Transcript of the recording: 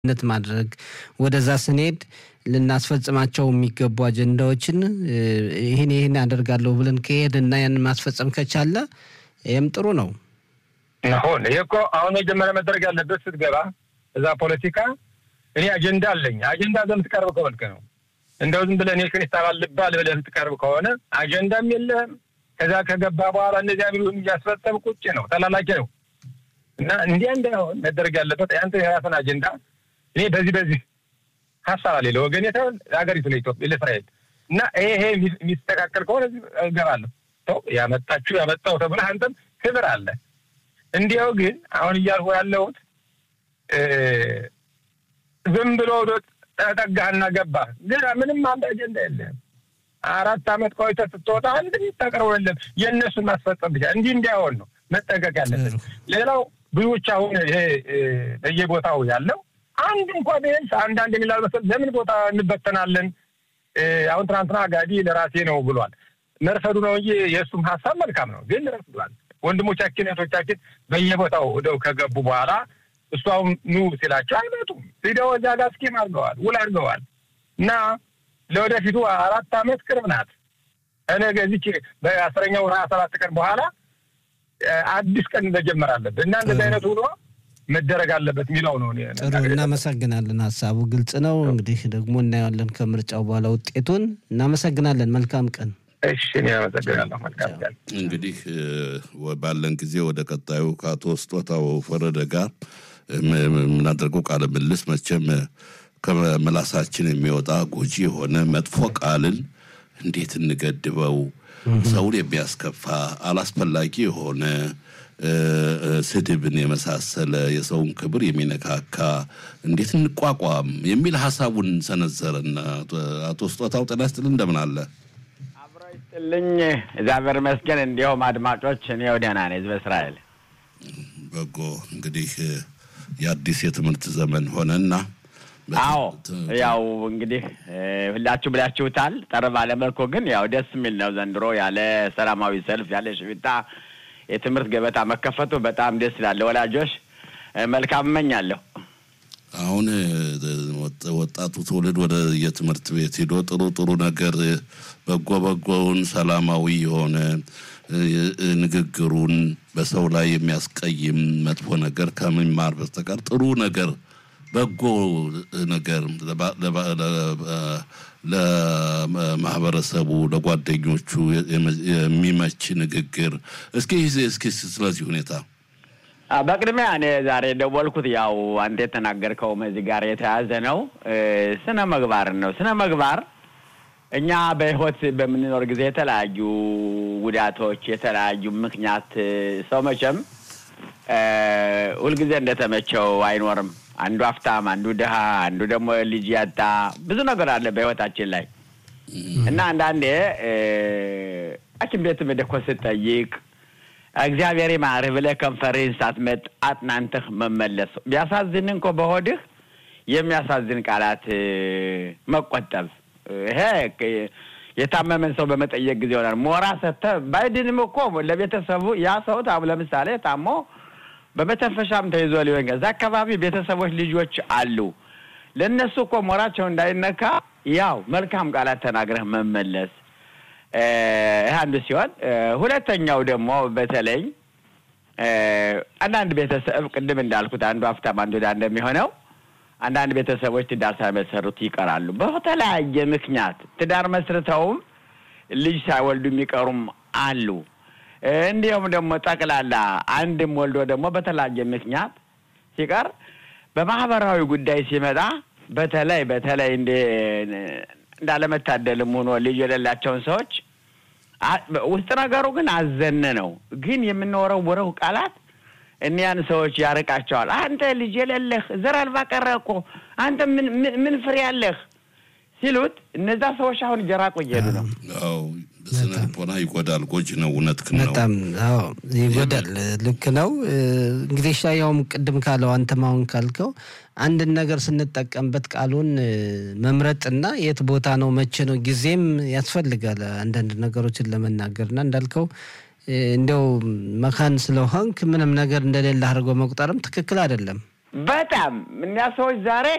ነት ማድረግ ወደዛ ስንሄድ ልናስፈጽማቸው የሚገቡ አጀንዳዎችን ይህን ይህን አደርጋለሁ ብለን ከሄድና ያን ማስፈጸም ከቻለ ይህም ጥሩ ነው። አሁን ይሄ እኮ አሁን መጀመሪያ መደረግ ያለበት ስትገባ እዛ ፖለቲካ እኔ አጀንዳ አለኝ አጀንዳ ዘምትቀርብ ከሆንክ ነው እንደው ዝም ብለህ እኔ ክሪስታል ልባል ብለህ የምትቀርብ ከሆነ አጀንዳም የለህም። ከዛ ከገባ በኋላ እነዚያ ቢሉን እያስፈጸም ቁጭ ነው ተላላኪ ነው እና እንዲያ እንዳይሆን መደረግ ያለበት ያንተ የራስን አጀንዳ እኔ በዚህ በዚህ ሀሳብ አለ ለወገን የተሆን ሀገሪቱ ለኢትዮጵያ ለእስራኤል እና ይሄ የሚስተካከል ከሆነ እገባለሁ። ሰው ያመጣችሁ ያመጣው ተብለህ አንተም ክብር አለ። እንዲያው ግን አሁን እያልኩ ያለሁት ዝም ብሎ ጠጋህና ገባህ ግን ምንም አንድ አጀንዳ የለህም። አራት አመት ቆይተህ ስትወጣ አንድ የሚታቀርበው የለም። የእነሱን ማስፈጸም ብቻ እንዲህ እንዲያሆን ነው መጠንቀቅ ያለብን። ሌላው ብዙዎች አሁን ይሄ በየቦታው ያለው አንድ እንኳ ቢያንስ አንዳንድ የሚላል መሰል ለምን ቦታ እንበተናለን? አሁን ትናንትና ጋዲ ለራሴ ነው ብሏል። መርፈዱ ነው እንጂ የእሱም ሀሳብ መልካም ነው፣ ግን ረፍዷል። ወንድሞቻችን እህቶቻችን በየቦታው ሄደው ከገቡ በኋላ እሱ አሁን ኑ ሲላቸው አይመጡም። ሂደው እዚያ ጋር ስኪም አድርገዋል፣ ውል አድርገዋል እና ለወደፊቱ አራት አመት ቅርብ ናት። ነገ እዚች በአስረኛው ሀያ ሰባት ቀን በኋላ አዲስ ቀን መጀመር አለብን እና እንደዚህ አይነት ሆኖ መደረግ አለበት የሚለው ነው። ጥሩ እናመሰግናለን። ሀሳቡ ግልጽ ነው። እንግዲህ ደግሞ እናየዋለን ከምርጫው በኋላ ውጤቱን። እናመሰግናለን። መልካም ቀን። እሺ፣ እኔ አመሰግናለሁ። መልካም ቀን። እንግዲህ ባለን ጊዜ ወደ ቀጣዩ ከአቶ ስጦታው ፈረደ ጋር የምናደርገው ቃለ ምልልስ መቼም ከመላሳችን የሚወጣ ጎጂ የሆነ መጥፎ ቃልን እንዴት እንገድበው? ሰውን የሚያስከፋ አላስፈላጊ የሆነ ስድብን የመሳሰለ የሰውን ክብር የሚነካካ እንዴት እንቋቋም የሚል ሀሳቡን ሰነዘረና አቶ ስጦታው ጤና ይስጥልን፣ እንደምን አለ? አብሮ ይስጥልኝ፣ እግዚአብሔር ይመስገን። እንዲሁም አድማጮች፣ እኔው ደህና ነኝ። ህዝበ እስራኤል በጎ እንግዲህ የአዲስ የትምህርት ዘመን ሆነና አዎ ያው እንግዲህ ሁላችሁ ብላችሁታል። ጠር ባለ መልኩ ግን ያው ደስ የሚል ነው ዘንድሮ ያለ ሰላማዊ ሰልፍ ያለ ሽቢታ የትምህርት ገበታ መከፈቱ በጣም ደስ ይላል። ወላጆች መልካም እመኛለሁ። አሁን ወጣቱ ትውልድ ወደ የትምህርት ቤት ሄዶ ጥሩ ጥሩ ነገር በጎ በጎውን ሰላማዊ የሆነ ንግግሩን በሰው ላይ የሚያስቀይም መጥፎ ነገር ከመማር በስተቀር ጥሩ ነገር በጎ ነገር ለማህበረሰቡ ለጓደኞቹ የሚመች ንግግር እስኪ እስኪ ስለዚህ ሁኔታ በቅድሚያ እኔ ዛሬ ደወልኩት ያው አንተ የተናገርከውም እዚህ ጋር የተያዘ ነው። ስነ ምግባር ነው። ስነ ምግባር እኛ በህይወት በምንኖር ጊዜ የተለያዩ ጉዳቶች፣ የተለያዩ ምክንያት ሰው መቼም ሁልጊዜ እንደተመቸው አይኖርም። አንዱ ሀብታም፣ አንዱ ድሀ፣ አንዱ ደግሞ ልጅ ያጣ ብዙ ነገር አለ በህይወታችን ላይ እና አንዳንዴ ሐኪም ቤት ሄደህ እኮ ስትጠይቅ እግዚአብሔር ይማርህ ብለህ ከንፈርህን ሳትመጥ አጥናንተህ መመለስ ቢያሳዝን እንኮ በሆድህ የሚያሳዝን ቃላት መቆጠብ ይሄ የታመመን ሰው በመጠየቅ ጊዜ ይሆናል። ሞራ ሰጥተህ ባይድንም እኮ ለቤተሰቡ ያ ሰው ለምሳሌ ታሞ በመተንፈሻም ተይዞ ሊሆን እዛ አካባቢ ቤተሰቦች ልጆች አሉ። ለእነሱ እኮ ሞራቸው እንዳይነካ ያው መልካም ቃላት ተናግረህ መመለስ ይህ አንዱ ሲሆን፣ ሁለተኛው ደግሞ በተለይ አንዳንድ ቤተሰብ ቅድም እንዳልኩት አንዱ ሀብታም አንዱ ድሃ እንደሚሆነው አንዳንድ ቤተሰቦች ትዳር ሳይመሰርቱ ይቀራሉ። በተለያየ ምክንያት ትዳር መስርተውም ልጅ ሳይወልዱ የሚቀሩም አሉ። እንዲሁም ደግሞ ጠቅላላ አንድም ወልዶ ደግሞ በተለያየ ምክንያት ሲቀር በማህበራዊ ጉዳይ ሲመጣ በተለይ በተለይ እንደ እንዳለመታደልም ሆኖ ልጅ የሌላቸውን ሰዎች ውስጥ ነገሩ ግን አዘነ ነው። ግን የምንወረውረው ቃላት እኒያን ሰዎች ያርቃቸዋል። አንተ ልጅ የሌለህ ዘር አልባ ቀረ እኮ አንተ ምን ምን ፍሬ ያለህ ሲሉት እነዛ ሰዎች አሁን እየራቁ እየሄዱ ነው። አዎ ስነ ልቦና ይጎዳል። ጎጂ ነው። እውነት ነው። በጣም አዎ ይጎዳል። ልክ ነው። እንግዲህ ሻያውም ቅድም ካለው አንተም አሁን ካልከው አንድን ነገር ስንጠቀምበት ቃሉን መምረጥና የት ቦታ ነው መቼ ነው ጊዜም ያስፈልጋል አንዳንድ ነገሮችን ለመናገርና እንዳልከው እንዲያው መካን ስለሆንክ ምንም ነገር እንደሌለ አድርጎ መቁጠርም ትክክል አይደለም። በጣም እኛ ሰዎች ዛሬ